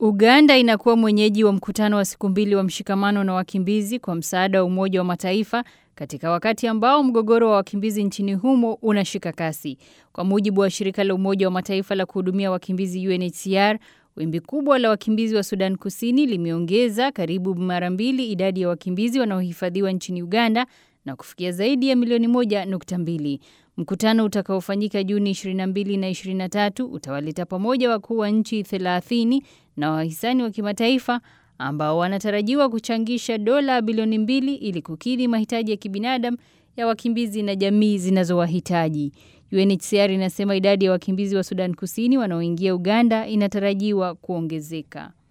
Uganda inakuwa mwenyeji wa mkutano wa siku mbili wa mshikamano na wakimbizi kwa msaada wa Umoja wa Mataifa katika wakati ambao mgogoro wa wakimbizi nchini humo unashika kasi. Kwa mujibu wa shirika la Umoja wa Mataifa la kuhudumia wakimbizi UNHCR, wimbi kubwa la wakimbizi wa Sudan Kusini limeongeza karibu mara mbili idadi ya wakimbizi wanaohifadhiwa nchini Uganda na kufikia zaidi ya milioni moja nukta mbili. Mkutano utakaofanyika Juni 22 na 23 utawaleta pamoja wakuu wa nchi 30 na wahisani wa kimataifa ambao wanatarajiwa kuchangisha dola bilioni mbili ili kukidhi mahitaji ya kibinadamu ya wakimbizi na jamii zinazowahitaji. UNHCR inasema idadi ya wakimbizi wa Sudan Kusini wanaoingia Uganda inatarajiwa kuongezeka.